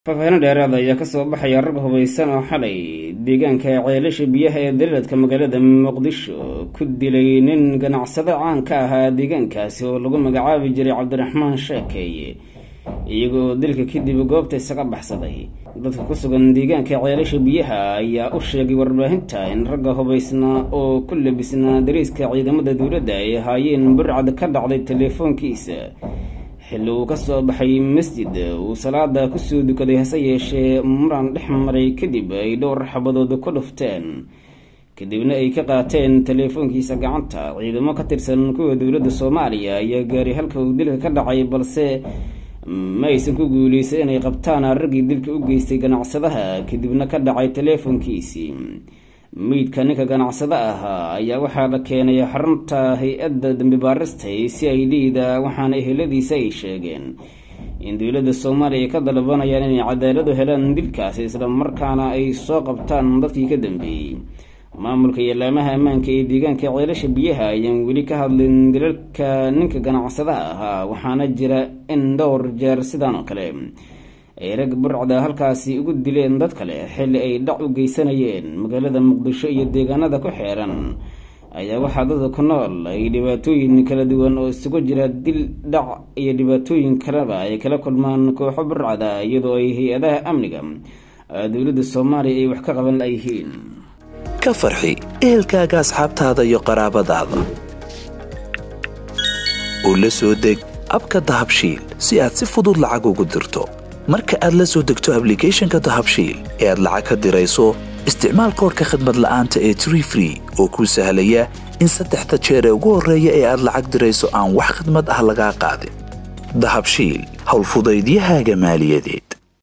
faahfaahin dheeraada ayaa kasoo baxaya rag hubaysan oo xalay deegaanka ceelasha biyaha ee daliladka magaalada muqdisho ku dilay nin ganacsado caan ka ahaa deegaankaasi oo lagu magacaabi jiray cabdiraxmaan sheekeeye iyagoo dilka kadib goobta isaga baxsaday dadka ku sugan deegaanka ceelasha biyaha ayaa u sheegay warbaahinta in ragga hubaysnaa oo ku labisnaa dariiska ciidamada dowladda ay ahaayeen burcad ka dhacday teleefoonkiisa xilli uu kasoo baxay masjid uu salaada kusoo dukaday hase yeeshee muran dhex maray kadib ay dhowr xabadood ku dhufteen kadibna ay ka qaateen teleefoonkiisa gacanta ciidamo ka tirsan kuwa dowladda soomaaliya ayaa gaaray halka uu dilka ka dhacay balse ma aysan ku guuleysan inay qabtaan raggii dilka u geystay ganacsadaha kadibna ka dhacay teleefoonkiisii meydka ninka ganacsado ahaa ayaa waxaa la keenay xarunta hay-adda dambi baarista si ay liida waxaana eheladiisa ay sheegeen in dowladda soomaaliya ay ka dalbanayaan inay cadaaladu helaan dilkaasi islamarkaana ay soo qabtaan dadkii ka dambeeyey maamulka iyo laamaha ammaanka ee deegaanka ceelasha biyaha ayaan weli ka hadlin dilalka ninka ganacsadaha ahaa waxaana jira in dhowr jeer sidaan oo kale ay rag burcda halkaasi ugu dileen dad kale xilli ay dhac u geysanayeen magaalada muqdisho iyo deegaanada ku xeeran ayaa waxaa dadka ku nool ay dhibaatooyin kala duwan oo isugu jira dil dhac iyo dhibaatooyin kaleba ay kala kulmaan kooxo burcada iyadoo ay hay-adaha amniga dowladda soomaaliya ay wax ka qaban layihiin ka farxi ehelkaaga asxaabtaada iyo qaraabadaada u la soo deg abka dahabshiil si aad si fudud lacag ugu dirto marka aad la soo degto ablicathonka dahabshiil ee aad lacag ka dirayso isticmaal koorka khadmad la'aanta ee tree free oo kuu sahlaya in saddexda jeer ee ugu horreeya ee aad lacag dirayso aan wax khadmad ah lagaa qaadin dahabshiil howlfudaydiyahaaga maaliyadeed